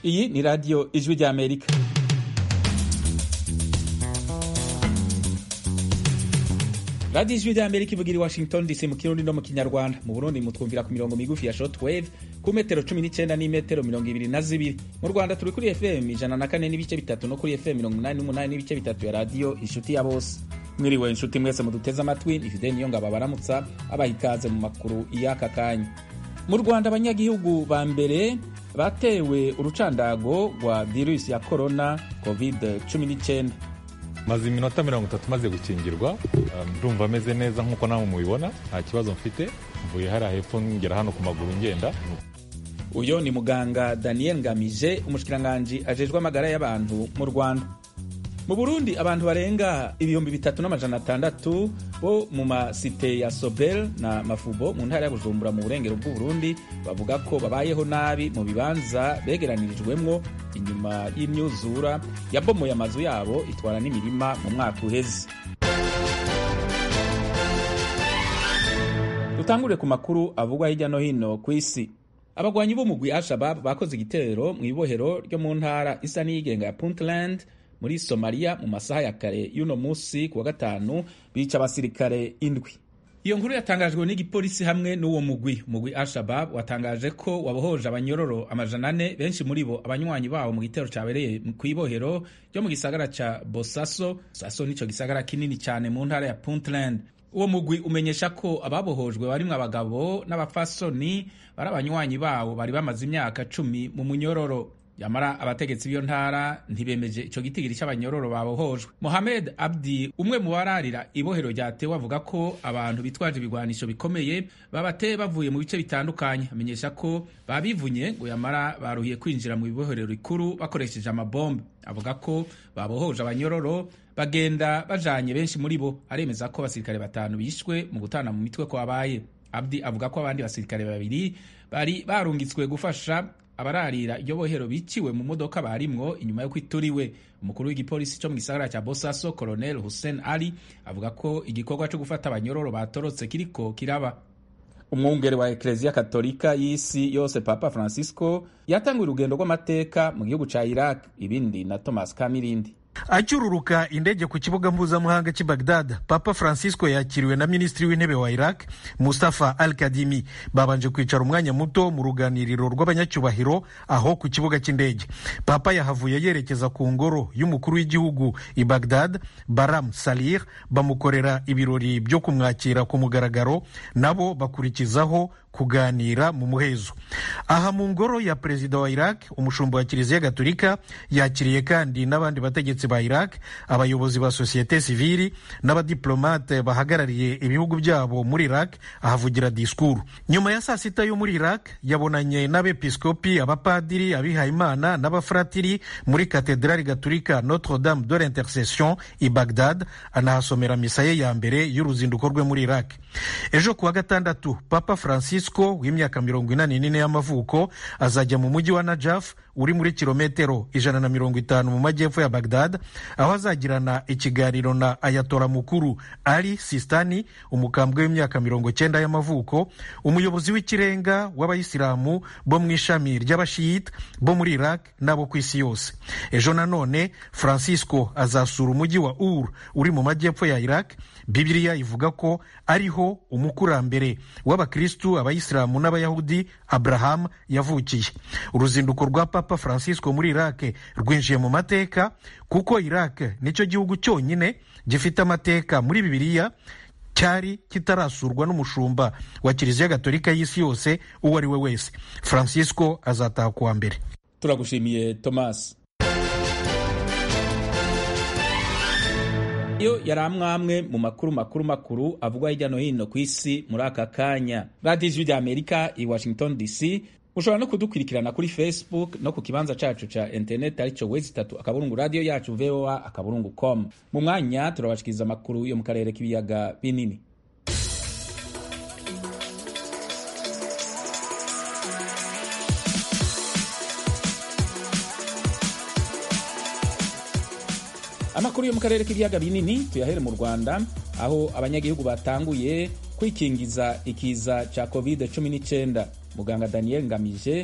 iyi ni radiyo ijwi ry'amerika radiyo ijwi ry'amerika ivugira i washington dc mu kirundi no mu kinyarwanda mu burundi mutwumvira ku mirongo migufi ya shortwave ku metero cumi n'icyenda n'imetero mirongo ibiri na zibiri mu rwanda turi kuri fm ijana na kane n'ibice bitatu no kuri fm mirongo inani n'umunani n'ibice bitatu ya radiyo inshuti ya bose mwiriwe inshuti mwese muduteze amatwi ni fide niyo ngabo baramutsa abaha ikaze mu makuru y'aka kanya mu rwanda abanyagihugu ba mbere batewe urucandago rwa virusi ya korona covid 19 maze iminota mirongo itatu maze gukingirwa ndumva ameze neza nk'uko namwe mubibona nta kibazo mfite mvuye hariya hepfo ngera hano ku maguru ngenda uyu ni muganga daniel ngamije umushikiranganji ajejwe amagara y'abantu mu rwanda mu burundi abantu barenga ibihumbi bitatu n'amajana atandatu bo mu masite ya sobel na mafubo mu ntara ya bujumbura mu burengero bw'uburundi bavuga ko babayeho nabi mu bibanza begeranirijwemwo inyuma y'imyuzura yabomoye amazu yabo itwara n'imirima mu mwaka uheze dutangure ku makuru avugwa hirya no hino ku isi abagwanyi b'umugwi al-shabab bakoze igitero mu ibohero ryo mu ntara isa n'iyigenga ya puntland muri somaliya mu masaha ya kare y'uno munsi ku wa gatanu bica abasirikare indwi iyo nkuru yatangajwe n'igipolisi hamwe n'uwo mugwi umugwi al-shabab watangaje ko wabohoje abanyororo amajana ane benshi muri bo abanywanyi bawo mu gitero cyabereye ku ibohero ryo mu gisagara ca bosaso saso nico gisagara kinini cyane mu ntara ya puntland uwo mugwi umenyesha ko ababohojwe barimwo abagabo n'abafasoni bari abanywanyi bawo bari bamaze imyaka cumi mu munyororo yamara abategetsi b'iyo ntara ntibemeje ico gitigiri cy'abanyororo babohojwe mohamed abdi umwe mu bararira ibohero ryatewe avuga ko abantu bitwaje ibigwanisho bikomeye babateye bavuye mu bice bitandukanye amenyesha ko babivunye ngo yamara baruhiye kwinjira mu ibohero rikuru bakoresheje amabombe avuga ko babohoje abanyororo bagenda bajanye benshi muri bo aremeza ko abasirikare batanu bishwe mu gutana mu mitwe kwabaye abdi avuga ko abandi basirikare babiri bari barungitswe gufasha abararira iryo bohero biciwe mu modoka barimwo inyuma yo kwituriwe umukuru w'igipolisi cyo mu gisagara cya bosaso colonel hussein ali avuga ko igikorwa cyo gufata abanyororo batorotse kiriko kiraba umwungere wa ekereziya katolika y'isi yose papa francisco yatanguye urugendo rw'amateka mu gihugu cya iraq ibindi na thomas kamirindi acyururuka indege ku kibuga mpuzamahanga cy'i bagdad papa francisco yakiriwe na minisitiri w'intebe wa iraq mustafa al kadimi babanje kwicara umwanya muto mu ruganiriro rw'abanyacyubahiro aho ku kibuga cy'indege papa yahavuye yerekeza ku ngoro y'umukuru w'igihugu i bagdad baram salir bamukorera ibirori byo kumwakira ku mugaragaro nabo bakurikizaho kuganira mu muhezo aha mu ngoro ya perezida wa iraq umushumba wa kiliziya gatolika yakiriye kandi n'abandi bategetsi ba iraq abayobozi ba sosiyete sivili n'abadiplomate bahagarariye ibihugu byabo muri iraq ahavugira disikuru nyuma ya saa sita yo muri iraq yabonanye n'abepiskopi abapadiri abihayimana n'abafuratiri muri katedrali gatolika notre dame de l'intercession i bagdad anahasomera misa ye ya mbere y'uruzinduko rwe muri iraq ejo kuwa gatandatu papa francisco w'imyaka mirongo inani n'ine y'amavuko azajya mu mujyi wa najaf uri muri kilometero ijana na mirongo itanu mu majyepfo ya bagdad aho azagirana ikiganiro na ayatora mukuru ali sistani umukambwe w'imyaka mirongo cyenda y'amavuko umuyobozi w'ikirenga w'abayisilamu bo mu ishami ry'abashiyita bo muri iraq n'abo ku isi yose ejo nanone francisco azasura umujyi wa ur uri mu majyepfo ya iraq bibiliya ivuga ko ariho umukurambere w'abakristu abayisilamu n'abayahudi abraham yavukiye uruzinduko rwa papa francisco muri iraq rwinjiye mu mateka kuko iraq nicyo gihugu cyonyine gifite amateka muri bibiliya cyari kitarasurwa n'umushumba wa kiliziya gatolika y'isi yose uwo ari we wese francisco azataha kuwa mbere turagushimiye thomas iyo yari amwamwe mu makuru makuru makuru avugwa hirya no hino ku isi muri aka kanya radiyo ijwi rya amerika i washington dc ushobora no kudukurikirana kuri facebook no ku kibanza cacu ca interineti aricyo wezi itatu akaburungu radiyo yacu voa akaburungu com mu mwanya turabashikiriza amakuru yo mu karere k'ibiyaga binini amakuru yo mu karere k'ibiyaga binini tuyahere mu rwanda aho abanyagihugu batanguye kwikingiza ikiza cya covid 19 muganga daniel ngamije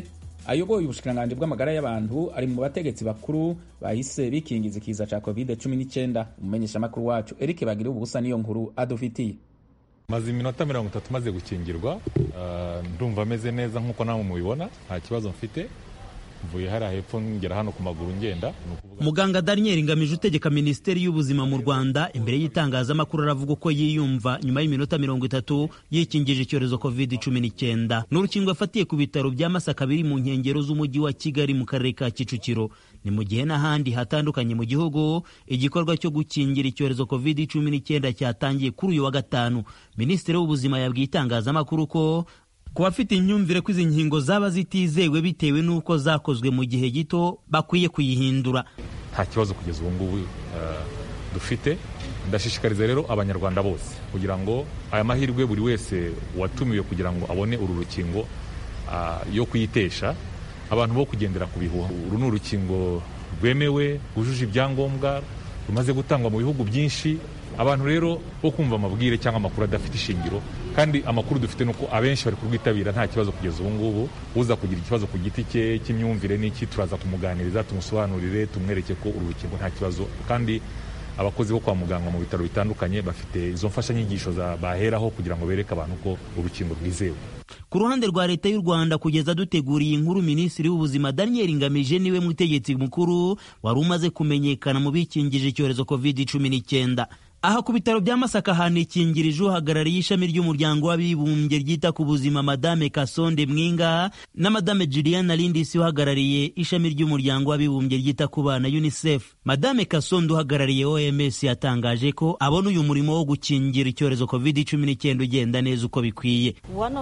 ayoboye ubushikiranganji bw'amagara y'abantu ari mu bategetsi bakuru bahise bikingiza ikiza ca covid 19 umumenyeshamakuru wacu eric bagire ubusa niyo nkuru adufitiye maze iminota mirongo itatu maze gukingirwa ndumva ameze neza nk'uko namwe mubibona nta kibazo mfite mvuye hariya hepfo ngera hano ku maguru ngenda muganga daniel ngamije utegeka minisiteri y'ubuzima mu rwanda imbere y'itangazamakuru aravuga uko yiyumva nyuma y'iminota mirongo itatu yikingije icyorezo covid cumi n'icyenda ni urukingo yafatiye ku bitaro bya masaka biri mu nkengero z'umujyi wa kigali mu karere ka kicukiro ni mu gihe n'ahandi hatandukanye mu gihugu igikorwa cyo gukingira icyorezo covid cumi n'icyenda cyatangiye kuri uyu wa gatanu minisitiri w'ubuzima yabwiye itangazamakuru ko ku bafite imyumvire ko izi nkingo zaba zitizewe bitewe n'uko zakozwe mu gihe gito bakwiye kuyihindura nta kibazo kugeza ubu ngubu dufite ndashishikariza rero abanyarwanda bose kugira ngo aya mahirwe buri wese watumiwe kugira ngo abone uru rukingo yo kuyitesha abantu bo kugendera ku bihuha uru ni urukingo rwemewe rwujuje ibyangombwa rumaze gutangwa mu bihugu byinshi abantu rero bo kumva amabwire cyangwa amakuru adafite ishingiro kandi amakuru dufite ni uko abenshi bari kurwitabira nta kibazo kugeza ubu ngubu uza kugira ikibazo ku giti cye cy'imyumvire n'iki turaza kumuganiriza tumusobanurire tumwereke ko uru rukingo nta kibazo kandi abakozi bo kwa muganga mu bitaro bitandukanye bafite izo mfashanyigisho baheraho kugira ngo bereke abantu ko urukingo rwizewe ku ruhande rwa leta y'u rwanda kugeza duteguriye inkuru minisitiri w'ubuzima daniel ngamije niwe mutegetsi mukuru wari umaze kumenyekana mu bikingije icyorezo covid cumi n'icyenda aha ku bitaro bya masaka hanikingirije uhagarariye ishami ry'umuryango w'abibumbye ryita ku buzima madame kasonde mwinga na madame juliana lindisi uhagarariye ishami ry'umuryango w'abibumbye ryita ku bana unicef madame kasonde uhagarariye oms yatangaje ko abona uyu murimo wo gukingira icyorezo covid cumi n'icyenda ugenda neza uko bikwiye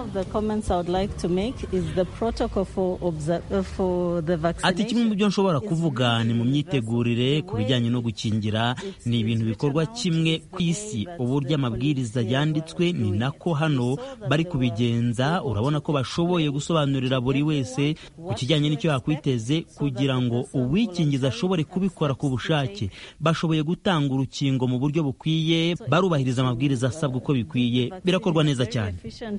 ati kimwe mu byo nshobora kuvuga ni mu myitegurire ku bijyanye no gukingira ni ibintu bikorwa kimwe ku isi uburyo amabwiriza yanditswe ni nako hano bari kubigenza urabona ko bashoboye gusobanurira buri wese ku kijyanye n'icyo yakwiteze kugira ngo uwikingiza ashobore kubikora ku bushake bashoboye gutanga urukingo mu buryo bukwiye barubahiriza amabwiriza asabwa uko bikwiye birakorwa neza cyane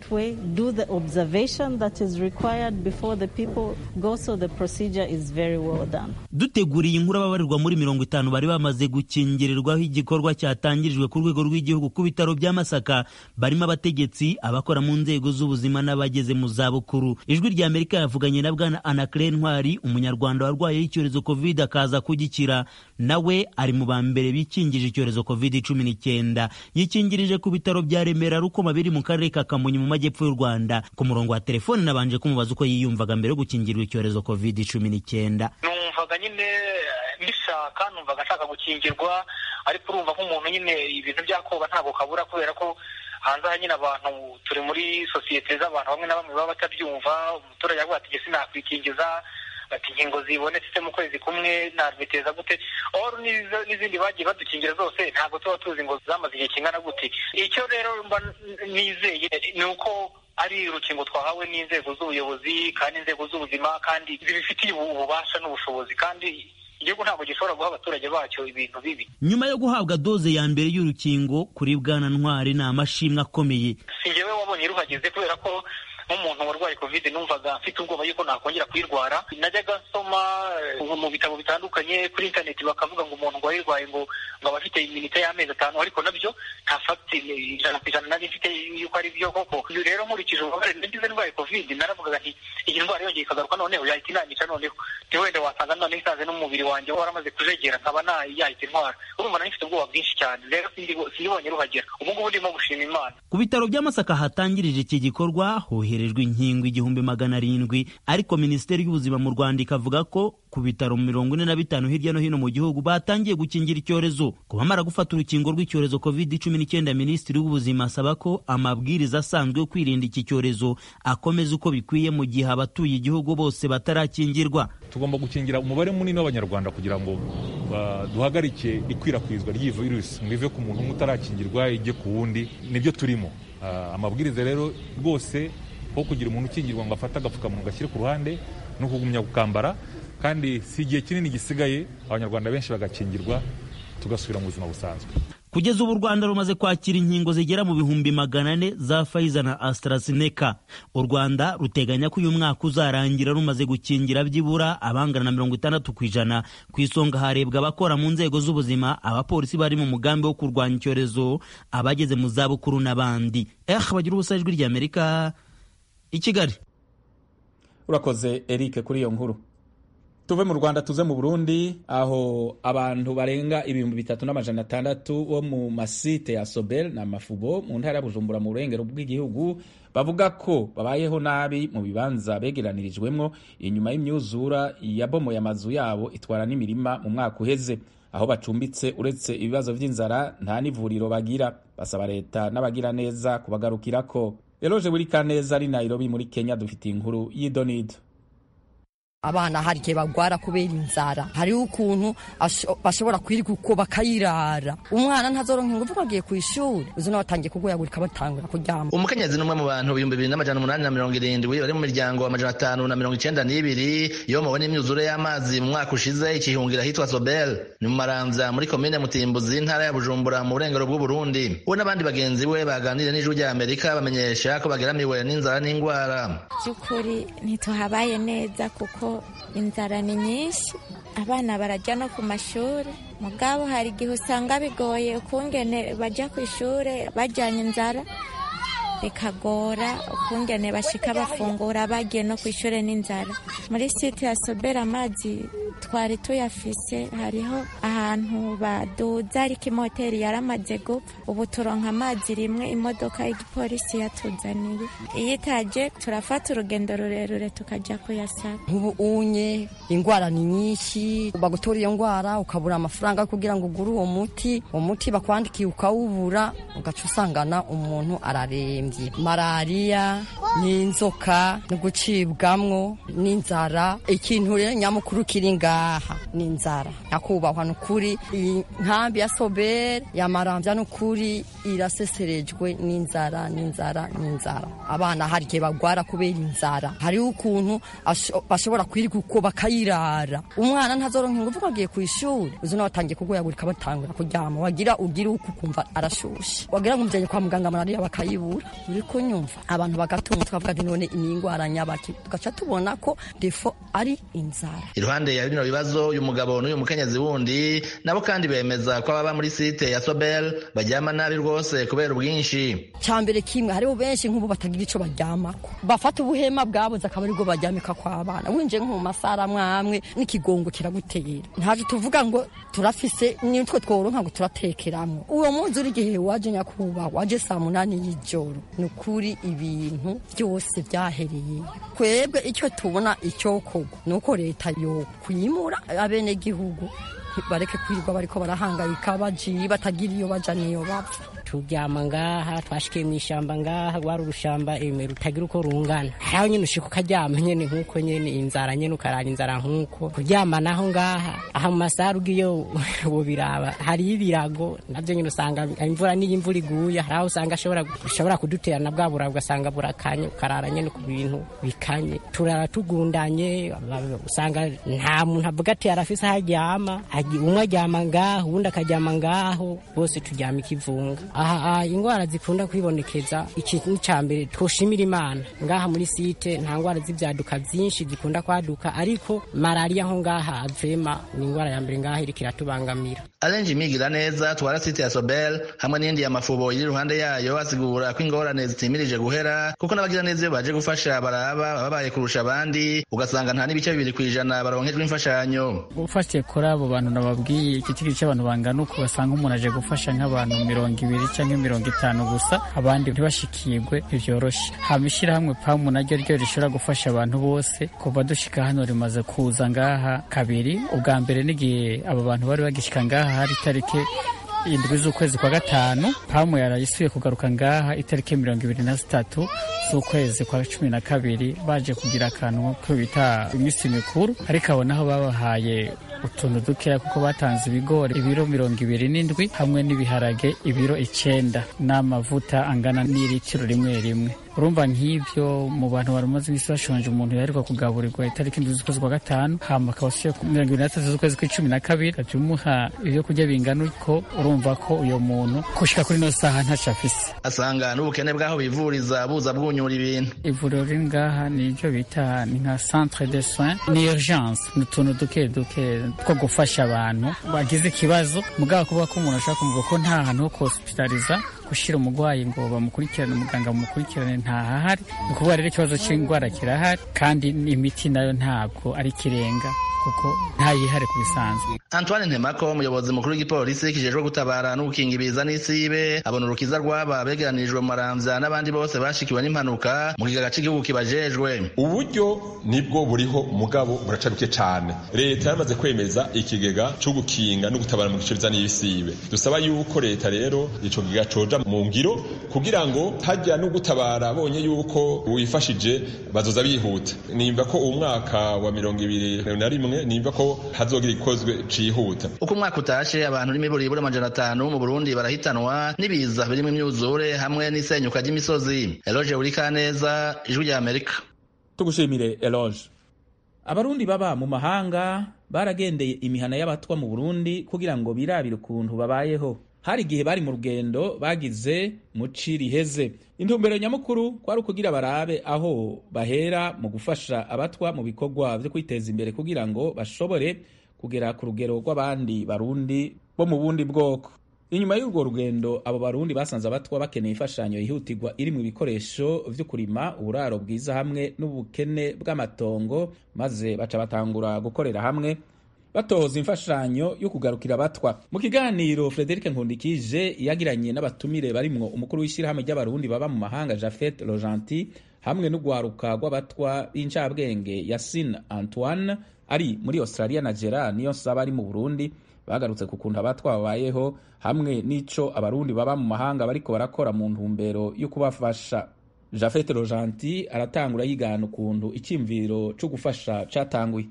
duteguriye inkuru ababarirwa muri mirongo itanu bari bamaze gukingirirwaho igikorwa cyatangirijwe ku rwego rw'igihugu ku bitaro bya masaka barimo abategetsi abakora mu nzego z'ubuzima n'abageze mu zabukuru ijwi rya amerika yavuganye na bwana anacre ntwari umunyarwanda warwaye icyorezo covid akaza kugikira nawe ari mu ba mbere bikingije icyorezo covid cumi n'icyenda yikingirije ku bitaro bya remera rukoma biri mu karere ka kamonyi mu majyepfo y'u rwanda ku murongo wa telefone nabanje kumubaza uko yiyumvaga mbere yo gukingirwa icyorezo covid cumi n'icyenda numvaga nyine mbishaka numvaga nshaka gukingirwa ariko urumva nk'umuntu nyine ibintu byakoba ntabwo kabura kubera ko hanze aha nyine abantu turi muri sosiyete z'abantu bamwe na bamwe baba batabyumva umuturage avuga ati ese nakwikingiza bati inkingo zibonetse mu kwezi kumwe nabiteza gute oru n'izindi bagiye badukingira zose ntabwo tuba tuzi ngo zamaze igihe kingana gute icyo rero mba nizeye ni uko ari urukingo twahawe n'inzego z'ubuyobozi kandi inzego z'ubuzima kandi zibifitiye ububasha n'ubushobozi kandi igihugu ntabwo gishobora guha abaturage bacyo ibintu bibi nyuma yo guhabwa doze ya mbere y'urukingo kuri bwana ntwari ni amashimwe akomeye si njyewe wabonye ruhageze kubera ko nk'umuntu warwaye kovide numvaga mfite ubwoba yuko nakongera kuyirwara najyaga nsoma mu bitabo bitandukanye kuri interineti bakavuga ngo umuntu ngo wayirwaye ngo ngo aba afite iminota y'amezi atanu ariko nabyo nta fagiti ijana ku ijana nari mfite yuko ari byo koko uyu rero nkurikije ububabare nagize ndwaye kovide naravugaga nti iyi ndwara yongeye ikagaruka noneho yahita inanyica noneho ni wenda wasanga noneho isaze n'umubiri wanjye waramaze kujegera nkaba yahita intwara urumva nari mfite ubwoba bwinshi cyane rero sindibonye ruhagera ubu ngubu ndimo gushima imana ku bitaro by'amasaka hatangirije iki gikorwa hoherejwe inkingo igihumbi magana arindwi ariko minisiteri y'ubuzima mu rwanda ikavuga ko ku bitaro mirongo ine na bitanu hirya no hino mu gihugu batangiye gukingira icyorezo ku bamara gufata urukingo rw'icyorezo covid cumi n'icyenda minisitiri w'ubuzima asaba ko amabwiriza asanzwe yo kwirinda iki cyorezo akomeza uko bikwiye mu gihe abatuye igihugu bose batarakingirwa tugomba gukingira umubare munini w'abanyarwanda kugira ngo duhagarike ikwirakwizwa ry'iyi virusi ngo ive ku muntu umwe utarakingirwa ijye ku wundi nibyo turimo amabwiriza rero rwose aho kugira umuntu ukingirwa ngo afate agapfukamunwa gashyire ku ruhande ni ukugumya gukambara kandi si igihe kinini gisigaye abanyarwanda benshi bagakingirwa tugasubira mu buzima busanzwe kugeza ubu u rwanda rumaze kwakira inkingo zigera mu bihumbi magana ane za Pfizer na AstraZeneca u rwanda ruteganya ko uyu mwaka uzarangira rumaze gukingira byibura abangana na mirongo itandatu ku ijana ku isonga harebwa abakora mu nzego z'ubuzima abapolisi bari mu mugambi wo kurwanya icyorezo abageze mu zabukuru n'abandi eh bagira ubusa ijwi ry'amerika i kigali urakoze eric kuri iyo nkuru tuve mu rwanda tuze mu burundi aho abantu barenga ibihumbi bitatu n'amajana atandatu bo mu masite ya sobel na mafubo mu ntara ya bujumbura mu burengero bw'igihugu bavuga ko babayeho nabi mu bibanza begeranirijwemwo inyuma y'imyuzura yabomoye amazu yabo itwara n'imirima mu mwaka uheze aho bacumbitse uretse ibibazo by'inzara nta n'ivuriro bagira basaba leta n'abagira neza kubagarukirako eroje buri kaneza ari nairobi muri kenya dufite inkuru y'idonido abana hari igihe bagwara kubera inzara hariho ukuntu bashobora kwirirwa uko bakayirara umwana ntazoronka ingufu bagiye ku ishuri uzi nawe atangiye kugoyagurika batangura kuryama umukenyezi n'umwe mu bantu ibihumbi bibiri n'amajana umunani na mirongo irindwi bari mu miryango amajana atanu na mirongo icenda n'ibiri yomowe n'imyuzure y'amazi mu mwaka ushize ikihungira ahitwa sobel ni mu maramvya muri komine mutimbuzi intara ya bujumbura mu burengero bw'uburundi we n'abandi bagenzi we baganiriye n'ijwi rya amerika bamenyesha ko bageramiwe n'inzara n'ingwara by'ukuri ntituhabaye neza kuko inzara ni nyinshi abana barajya no ku mashuri mugabo hari igihe usanga bigoye ukungene bajya ku ishuri bajyanye inzara bikagora ukungene bashika bafungura bagiye no ku ishuri n'inzara muri site ya sobera amazi twari tuyafise hariho ahantu baduza ariko imoteri yaramaze gupfa ubu turonka amazi rimwe imodoka y'igipolisi yatuzaniye iyo itaje turafata urugendo rurerure tukajya kuyasaba nk'ubu unye indwara ni nyinshi bagutora iyo ndwara ukabura amafaranga kugira ngo ugure uwo muti uwo muti bakwandikiye ukawubura ugaca usangana umuntu ararembye malariya n'inzoka no gucibwamwo n'inzara ikintu rero nyamukuru kiri ngaha ni inzara nyakubahwa ni ukuri iyi nkambi ya sobere yamarambya ni ukuri iraseserejwe n'inzara n'inzara n'inzara abana hari igihe bagwara kubera inzara hariho ukuntu bashobora kwirirwa uko bakayirara umwana ntazoronka ingufu bagiye ku ishuri uzi nawe atangiye kugoyagurika batangura kuryama wagira ugire uko ukumva arashushe wagira ngo umujyanye kwa muganga malariya bakayibura uri kunyumva abantu bagatunga tukavuga ati none ni indwara nyabaki tugaca tubona ko defo ari inzara iruhande ya bino bibazo uyu mugabo n'uyu mukenyezi wundi nabo kandi bemeza ko ababa muri site ya sobel baryama nabi rwose kubera ubwinshi cyambere kimwe hariho benshi nk'ubu batagira ico baryamako bafata ubuhema bwabuze akaba aribwo baryamika kw'abana winjiye nko mu masara mwamwe n'ikigongo kiragutera ntaje tuvuga ngo turafise nitwe tworonka ngo turatekeramwo uwo munsi uri igihe waje nyakubahwa waje saa munani y'ijoro ni ukuri ibintu byose byahereye twebwe icyo tubona icyokorwa ni uko leta yo kwimura abenegihugu bareke kwirirwa bariko barahangayika bajiye batagira iyo baja niyo bapfa turyama ngaha twashikiye mu ishamba ngaha rwari urushamba rutagira uko rungana haraho nyene ushika ukaryama nyene nk'uko nyene inzara nyene ukarara inzara nk'uko kuryama naho ngaha aha mu masaha ugiyo wobiraba hariyo ibirago navyo nyene usanga imvura n'iyo imvura iguye haraho usanga ushobora kuduterana bwa buraba ugasanga burakanye ukarara nyene ku bintu bikanye turara tugundanye usanga nta muntu avuga ati arafise aho aryama umwe aryama ngaho uwundi akaryama ngaho bose turyama ikivunga aha indwara zikunda kwibonekeza ikintu cya mbere twoshimira imana ngaha muri site nta ndwara z'ibyaduka byinshi zikunda kwaduka ariko malariya nko ngaha avema ni indwara ya mbere ngaha iriko iratubangamira arenje imigira neza twara site ya sobel hamwe n'iyindi ya mafubo iri iruhande yayo asigura ko ingorane zitimirije guhera kuko n'abagira neza iyo baje gufasha baraba babaye kurusha abandi ugasanga nta n'ibice bibiri ku ijana baronkejwe imfashanyo ufashe kuri abo bantu nababwiye igiciro cy'abantu bangana uko basanga umuntu aje gufasha nk'abantu mirongo ibiri cyangwa mirongo itanu gusa abandi ntibashikirwe ntivyoroshe hama ishyirahamwe pamu naryo ryo rishobora gufasha abantu bose kuva dushika hano rimaze kuza ngaha kabiri ubwa mbere n'igihe abo bantu bari bagishika ngaha hari itariki indwi z'ukwezi kwa gatanu pamu yarayisuye kugaruka ngaha itariki mirongo ibiri na zitatu z'ukwezi kwa cumi na kabiri baje kugira akantu ko bita iminsi mikuru ariko abo naho babahaye utuntu dukeya kuko batanze ibigori ibiro mirongo ibiri n'indwi hamwe n'ibiharage ibiro icenda n'amavuta angana n'iritiro rimwe rimwe urumva nk'ibyo mu bantu baramaze iminsi bashonje umuntu yaheruka kugaburirwa itariki indwi z'ukwezi kwa gatanu hama akaba asuye ku mirongo ibiri n'atatu z'ukwezi kw'icumi na kabiri ugaca umuha ibyo kurya bingana uko urumva ko uyo muntu gushika kuri ino saha ntaco afise asanga n'ubukene bw'aho bivuriza buza bwunyura ibintu ivuriro riri ngaha ni ibyo bita ni nka centre de soins ni urgence ni utuntu duke duke two gufasha abantu bagize ikibazo mugabo kuvuga ko umuntu ashaka kumva ko nta hantu ho kuhospitaliza gushyira umurwayi ngo bamukurikirane umuganga bamukurikirane ntahahari ni ukuvuga rero ikibazo cy'indwara kirahari kandi imiti nayo ntabwo ari ikirenga kuko ntayihare ku bisanzwe antoine ntemako umuyobozi mukuru w'igipolisi kijejwe gutabara no gukinga ibiza n'isibe abona urukiza rw'aba begeranirijwe mu maramvya n'abandi bose bashikiwe n'impanuka mu kigaga c'igihugu kibajejwe uburyo nibwo buriho mugabo buraca bike cane leta yaramaze kwemeza ikigega co gukinga no gutabara mu gice biza n'ibisibe dusaba yuko leta rero ico kigega coja mu ngiro kugira ngo hajya no gutabara bonye yuko wifashije bazoza bihuta nimba ko uwu mwaka wa mirongo ibiri na rimwe nimba ko hazogira ikozwe cihuta uko umwaka utashe abantu n'imiburiburi amajana atanu mu burundi barahitanwa n'ibiza birimo imyuzure hamwe n'isenyuka ry'imisozi eloge urikaneza ijwi rya amerika tugushimire eloge abarundi baba mu mahanga baragendeye imihana y'abatwa mu burundi kugira ngo birabire ukuntu babayeho hari igihe bari mu rugendo bagize mu ci riheze intumbero nyamukuru kwari ukugira barabe aho bahera mu gufasha abatwa mu bikorwa byo kwiteza imbere kugira ngo bashobore kugera ku rugero rw'abandi barundi bo mu bundi bwoko inyuma y'urwo rugendo abo barundi basanze abatwa bakeneye imfashanyo yihutirwa iri mu bikoresho vyo kurima uburaro bwiza hamwe n'ubukene bw'amatongo maze baca batangura gukorera hamwe batoza imfashanyo yo kugarukira abatwa mu kiganiro Frederic Nkundikije yagiranye n'abatumire barimwo umukuru w'ishyirahamwe ry'abarundi baba mu mahanga Jafet Rojanti hamwe n'ugwaruka rw'abatwa b'incabwenge Yasin Antoine ari muri Australia na Gerard niyo saba ari mu Burundi bagarutse ku kuntu abatwa babayeho hamwe n'ico abarundi baba mu mahanga bariko barakora mu ntumbero yo kubafasha Jafet Rojanti aratangura yigana ukuntu icyimviro cyo gufasha catanguye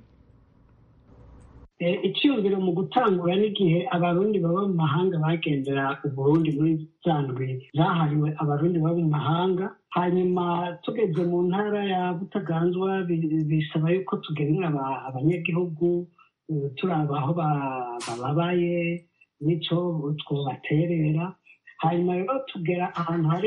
icyumviro mu gutangura n'igihe abarundi baba mu mahanga bagendera uburundi muri za ndwi zahariwe abarundi baba mu mahanga hanyuma tugeze mu ntara ya butaganzwa bisaba yuko tugenera abanyagihugu turaba aho bababaye n'icyo twobaterera hanyuma rero tugera ahantu hari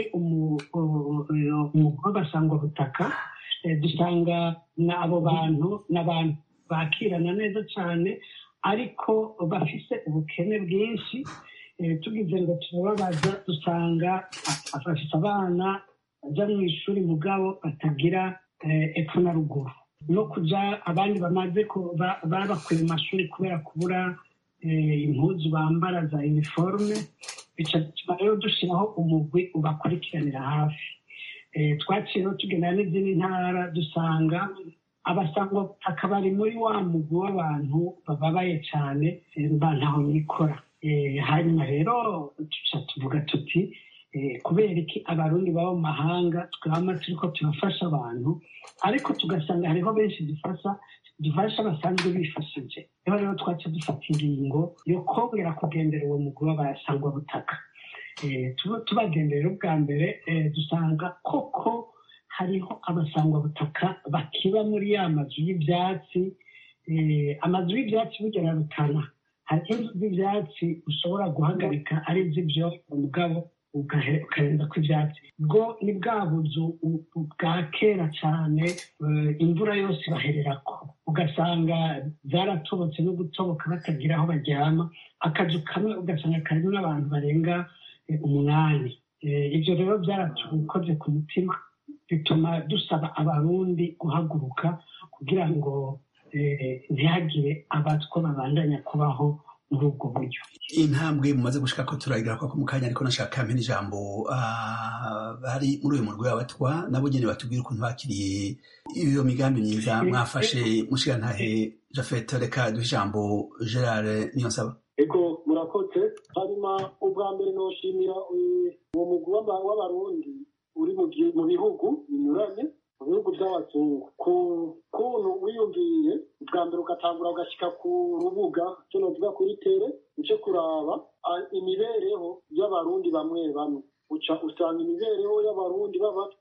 umugwa butaka dusanga abo bantu n'abantu bakirana neza cyane ariko bafise ubukene bwinshi tugize ngo turababaza dusanga bafise abana bajya mu ishuri mugabo batagira epfo na ruguru no kujya abandi bamaze babakuye mu mashuri kubera kubura impuzu bambara za iniforume bituma rero dushyiraho umugwi ubakurikiranira hafi twaciye rero tugendana n'izindi ntara dusanga abasangwa akabari muri wa mugwi w'abantu bababaye cyane ntaho nikora hanyuma rero tuca tuvuga tuti kubera iki abarundi baba mu mahanga twama turiko turafasha abantu ariko tugasanga hariho benshi dufasha dufasha basanzwe bifashije niho rero twaca dufata ingingo yo kongera kugendera uwo mugwi w'abasangwa butaka tubagenderera ubwa mbere dusanga koko hariho abasangwa butaka bakiba muri ya mazu y'ibyatsi amazu y'ibyatsi bugera rutana hari inzu z'ibyatsi ushobora guhagarika ari iz'ibyo umugabo ukarenza ku ibyatsi bwo ni bwa buzu bwa kera cyane imvura yose ibahererako ugasanga zaratobotse no gutoboka batagira aho baryama akazu kamwe ugasanga karimo n'abantu barenga umunani ibyo rero byaratukoze ku mutima bituma dusaba abarundi guhaguruka kugira ngo ntihagire abatwa babandanya kubaho muri ubwo buryo intambwe mumaze gushika ko turagira ko mu kanya ariko nashaka mpene ijambo bari muri uyu murwi w'abatwa nabo nyene batubwira ukuntu bakiriye iyo migambi myiza mwafashe mushigantahe jafet reka duhe ijambo gerard niyonsaba ego murakoze hanyuma ubwa mbere noshimira uwo mugwi w'abarundi uri mu bihugu binyuranye mu bihugu by'abazungu ku kuntu wiyumviye bwa mbere ugatangura ugashyika ku rubuga cyo novuga kuri tere uce kuraba imibereho y'abarundi bamwe bamwe uca usanga imibereho y'abarundi b'abatwa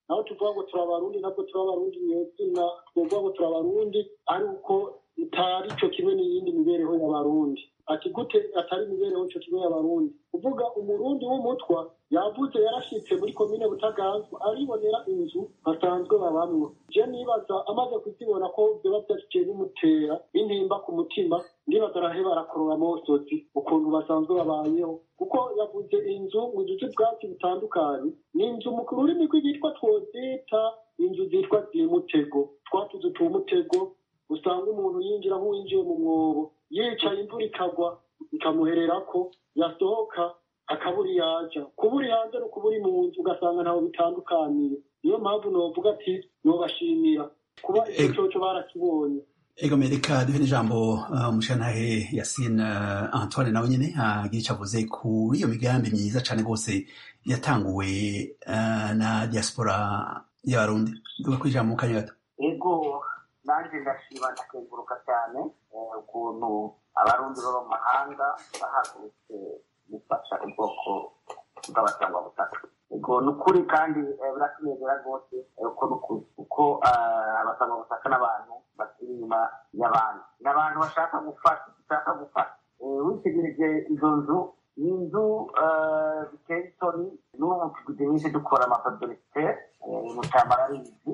naho tuvuga ngo turi abarundi ntabwo turi abarundi nyezina twovuga ngo turi abarundi ari uko itari cyo kimwe n'iyindi mibereho y'abarundi ati gute atari imibereho cyo kimwe y'abarundi kuvuga umurundi w'umutwa yavuze yarashitse muri komine butaganzwa aribonera inzu basanzwe babamwo je nibaza amaze kuzibona ko vyoba vyashiciye bimutera intimba ku mutima ndibaza araheba arakorora amosozi ukuntu basanzwe babayeho kuko yavuze inzu mu duce bwatsi butandukanye ni inzu mu rurimi rw'igitwa twozita inzu zitwa zimutego twatuzu tumutego usanga umuntu yinjira nk'uwinjiye mu mwobo yicaye imvura ikagwa ikamuhererako yasohoka akabura yaja kuburi hanze no kuburi mu nzu ugasanga ntaho bitandukaniye niyo mpamvu novuga ati nobashimira kuba icyo coco barakibonye ego mereka duhe n'ijambo umushantahe uh, yasine uh, antoine nawe nyene agira ico avuze kuri iyo migambi myiza cane rwose yatanguwe uh, na diaspora y'abarundi duga kwijambo mu kanya gato ego nanjye ndashima ndakenguruka cyane ukuntu abarundi baba mu mahanga bahagurutse gufasha ubwoko bw'abasangwabutaka ego ni ukuri kandi biratunezera rwose kuko abasangwabutaka n'abantu bakiri inyuma y'abandi ni abantu bashaka gufasha bashaka gufasha witegereje izo nzu ni inzu biteye isoni n'ubu tugize iminsi dukora amafadorisite mu cyambara ari izi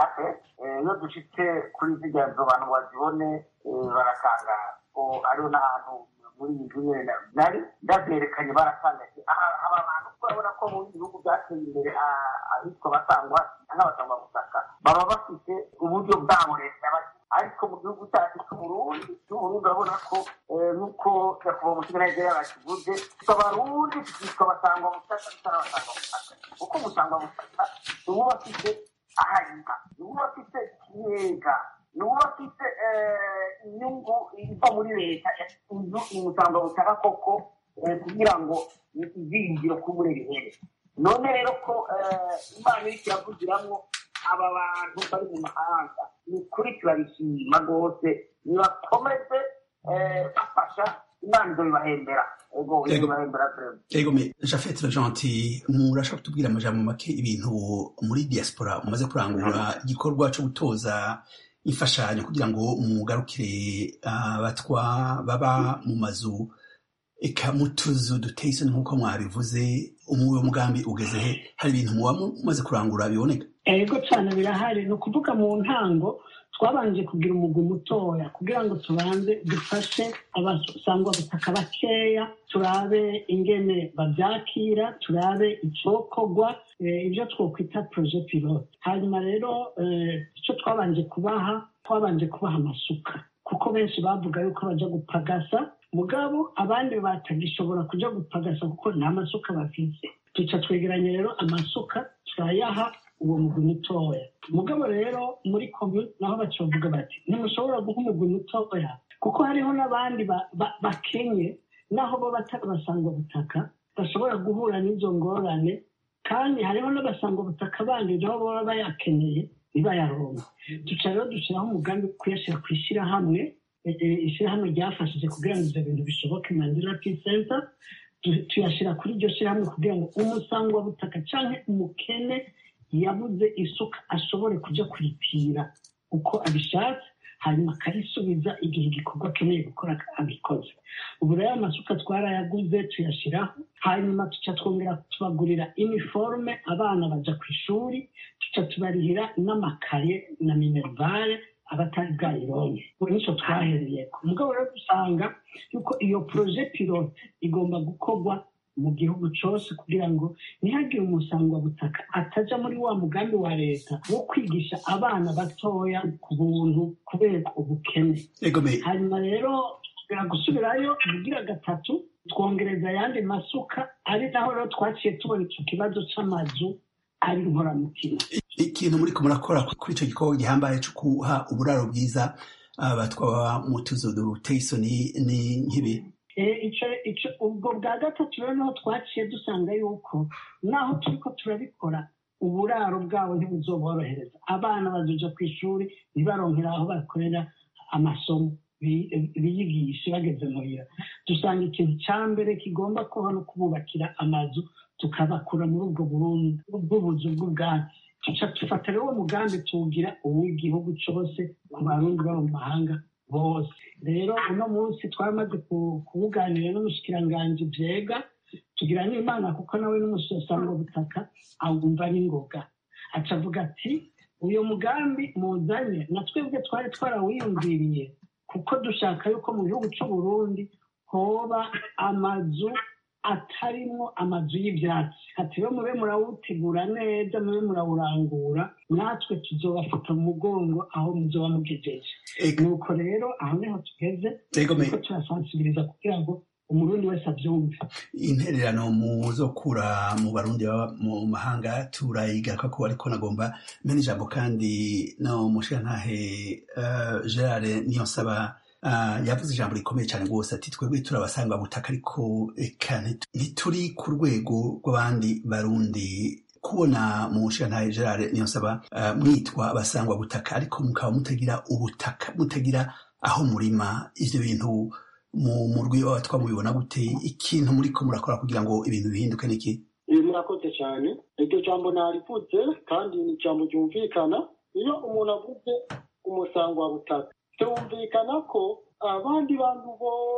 iyo dushitse kuri zirya nzu abantu bazibone barakangara hariho n'ahantu muri iyi nzu nyine nari ndabyerekanye baratangaje aba bantu urabona ko mu bihugu byateye imbere ahitwa basangwa n'abasangwa gutaka baba bafite uburyo bwabo leta ariko mu gihugu cyacu cy'uburundi cy'uburundi urabona ko nk'uko nyakubahwa umutima nigeria bakivuze abarundi tukitwa basangwa butaka tutari abasangwa butaka kuko umusangwa butaka uba bafite ahariha niba bafite ikigega niba bafite inyungu iva muri leta inzu imusanga butaka koko kugira ngo izingiro kubure bihere none rero ko imana iri kiravugiramwo aba bantu bari mu mahanga ni ukuri turabishima rwose nibakomeze bafasha imana izo bibahembera ego me jafete gentil murashobora kutubwira amajambo make ibintu muri diaspora mumaze kurangura igikorwa cyo gutoza imfashanyo kugira ngo mugarukire abatwa baba mu mazu eka mu tuzu duteye isoni nk'uko mwabivuze umuwe mugambi ugeze he hari ibintu muba mumaze kurangura biboneka ego cyane birahari ni ukuvuga mu ntango twabanje kugira umugwi mutoya kugira ngo tubanze dufashe abasangwa butaka bakeya turabe ingene babyakira turabe icokorwa ibyo twokwita proje pilote hanyuma rero icyo twabanje kubaha twabanje kubaha amasuka kuko benshi bavuga yuko bajya gupagasa mugabo abandi batagishobora kujya gupagasa kuko nta masuka bafite tuca twegeranya rero amasuka turayaha uwo mugwi mutoya mugabo rero muri komune naho bacovuga bati ntimushobora guha umugwi mutoya kuko hariho n'abandi bakenye naho bo batarabasanga butaka bashobora guhura n'izo ngorane kandi hariho n'abasanga butaka bandi nabo baba bayakeneye ntibayaronke duca rero dushyiraho umugambi wo kuyashyira ku ishyirahamwe ishyirahamwe ryafashije kugira ngo ibyo bintu bishoboke mandira peace center tuyashyira kuri iryo shyirahamwe kugira ngo umusangwa butaka cyangwa umukene yabuze isuka ashobore kujya kuripira uko abishatse hanyuma akarisubiza igihe igikorwa akeneye gukora abikoze ubu rero amasuka twarayaguze tuyashyiraho hanyuma tuca twongera tubagurira iniforume abana bajya ku ishuri tuca tubarihira n'amakaye na minerivare abatari bwayironke ubu nicyo twahereye ku mugabo rero dusanga yuko iyo poroje pilote igomba gukorwa mu gihugu cyose kugira ngo ntihagire umusangwabutaka atajya muri wa mugambi wa leta wo kwigisha abana batoya ku buntu kubera ubukene hanyuma rero gusubirayo ubugira gatatu twongereza ayandi masuka ari naho rero twaciye tubona icyo kibazo cy'amazu ari inkoramutima ikintu muri murakora kuri icyo gikorwa gihambaye cyo guha uburaro bwiza abatwaba mu tuzu duteye isoni ni nk'ibi ubwo bwa gatatu rero niho twaciye dusanga yuko naho turi ko turabikora uburaro bwabo ntibuzoborohereza abana bazuja ku ishuri ntibaronkera aho bakorera amasomo biyigishe bageze muhira dusanga ikintu cya mbere kigomba kuba no kububakira amazu tukabakura muri ubwo bw'ubuzu bw'ubwatsi tuca dufata rero uwo mugambi tuwugira uw'igihugu cose ku barundi baba mu mahanga bose rero uno munsi twamaze kuwuganira n'umushikiranganji vyega tugira n'imana kuko nawe n'umusosanga butaka awumva n'ingoga aca avuga ati uyu mugambi muzanye na twebwe twari twarawiyumviriye kuko dushaka yuko mu gihugu c'uburundi hoba amazu atarimwo amazu y'ivyatsi ati rero mube murawutegura neza mube murawurangura natwe tuzobafata mu mugongo aho muzoba mugejeje nuko rero aho niho tugeze niko turasansibiriza kugira ngo umurundi wese avyumve intererano muzokura mu barundi baba mu mahanga turayigaruka ko ariko nagomba mene ijambo kandi no mushirantahe uh, gerard niyo nsaba Uh, yavuze ijambo rikomeye cyane rwose ati twebwe turabasanga butaka ariko eka ntituri ku rwego rw'abandi barundi kubona mu nshinga gerard niyo nsaba uh, mwitwa abasangwa butaka ariko mukaba mutagira ubutaka mutagira aho murima ivyo bintu mu murwi w'abatwa mubibona gute ikintu muriko murakora kugira ngo ibintu bihinduke niki murakoze cyane iryo jambo narivutse kandi ni ijambo ryumvikana iyo umuntu avuze umusangwa butaka byumvikana ko abandi bantu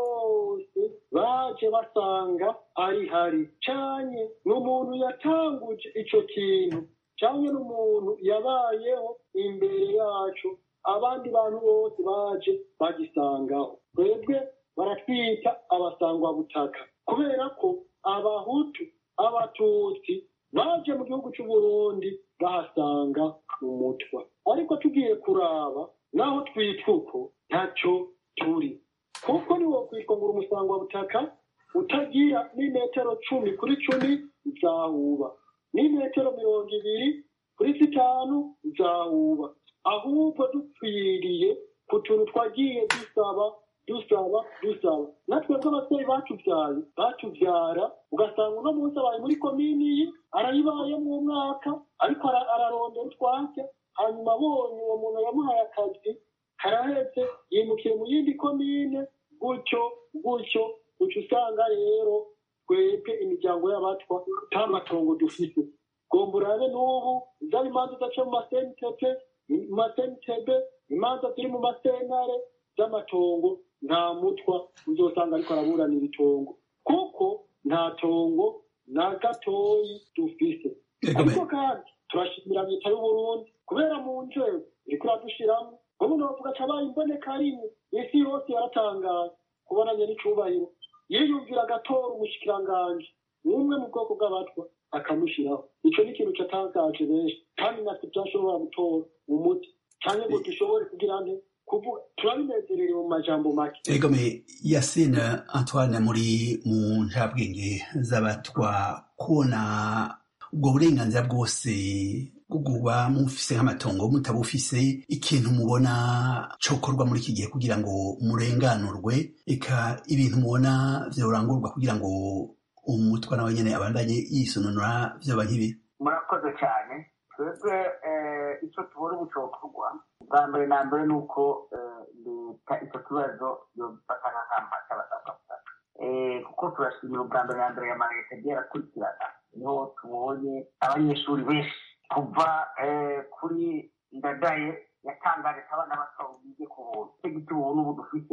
bose baje basanga ari hari cyane n'umuntu yatanguje icyo kintu cyane n'umuntu yabayeho imbere yacu abandi bantu bose baje bagisangaho twebwe baratwita abasangwabutaka kubera ko abahutu abatutsi baje mu gihugu cy'u Burundi bahasanga umutwa ariko tugiye kuraba naho twitwa uko ntacyo turi kuko ni wo kwitwa ngo umusangwa butaka utagira n'imetero cumi kuri cumi zahuba n'imetero mirongo ibiri kuri zitanu zahuba ahubwo dupfiriye ku tuntu twagiye dusaba dusaba dusaba natwe nk'ababyeyi batubyaye batubyara ugasanga uno munsi abaye muri komini ye arayibayemo umwaka ariko ararondera utwatsi hanyuma abonye uwo muntu yamuhaye akazi karahetse yimukiye mu yindi komine gutyo gutyo gutyo usanga rero twebwe imiryango y'abatwa nta matongo dufite gomba urabe n'ubu zaba imanza udaca mu masentebe mu masentebe imanza ziri mu masenare z'amatongo nta mutwa uzosanga ariko araburanira itongo kuko nta tongo na gatoyi dufise ariko kandi turashimira leta y'uburundi kubera mu nzego iriko iradushiramo ubu novuga cabaye imboneka rimwe isi yose yaratangaye kubonanye n'icubahiro yiyumvira agatora umushikiranganji umwe mu bwoko bw'abatwa akamushiraho ico ni ikintu catangaje benshi kandi natwe vyashobora gutora umuti canke ngo dushobore kugira nte kuvuga turabinezerewe mu majambo make egome yasine antoine muri mu njabwenge z'abatwa kubona ubwo burenganzira bwose kuba mufise nk'amatongo mutabufise ikintu mubona cokorwa muri iki gihe kugira ngo murenganurwe eka ibintu mubona vyorangurwa kugira ngo umutwa nawe nyene abandanye yisununura vyoba nk'ibi murakoze cyane twebwe icyo tubona ubu cokorwa bwa mbere na mbere ni uko leta icyo kibazo yobifata nk'akamba cy'abasabwabutaka kuko turashimira ubwa mbere na mbere ya maleta agiye arakurikirana niho tubonye abanyeshuri benshi kuva kuri ndadaye yatangaje ko abana bato bige ku buntu icyo giti ubuntu ubu dufite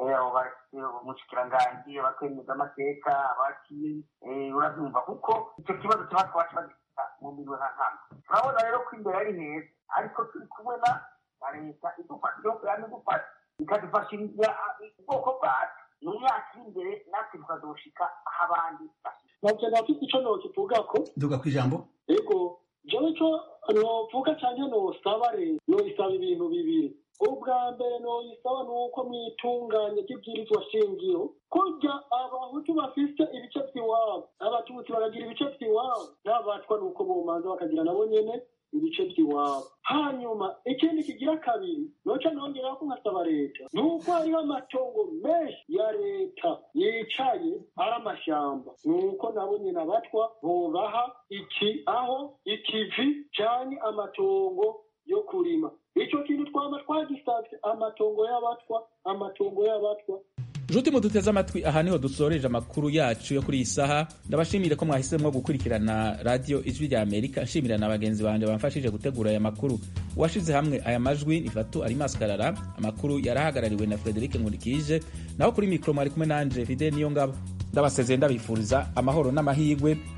umushikiranganji abakemeza amateka abakiye urabyumva kuko icyo kibazo kiba twacu bagifita mu mirimo nka nkama turabona rero ko imbere ari heza ariko turi kumwe na leta idufasha igihugu yaba idufasha ikadufashiriza ubwoko bwacu mu myaka iri imbere natwe tukazoshika aho abandi ntabwo nafite icyo nokivugako duga ku ijambo yego jewe ico novuga canke nosaba leta noyisaba ibintu bibiri ubwa mbere noyisaba ni uko mwitunganya ry'ibwirizwa shingiro kurya abahutu bafise ibice vy'iwabo abatutsi bakagira ibice vy'iwabo n'abatwa ni uko bomanza bakagira nabo nyene ibice by'iwabo hanyuma ikindi kigira kabiri noca nongeraho ko nkasaba leta ni uko hariho amatongo menshi ya leta yicaye ari amashamba ni uko nabo nyine abatwa bobaha iki aho ikivi canke amatongo yo kurima ico kintu twama twagisavye amatongo y'abatwa amatongo y'abatwa nshuti muduteze amatwi aha niho dusoreje amakuru yacu yo kuri iyi saha ndabashimire ko mwahisemo gukurikirana radiyo ijwi rya amerika nshimira na bagenzi banjye bamfashije gutegura aya makuru uwashize hamwe aya majwi ni fatu arimasi karara amakuru yarahagarariwe na frederic nkurikije naho kuri mikoro mwari kumwe nanje fide niyo ngabo ndabasezeye ndabifuriza amahoro n'amahirwe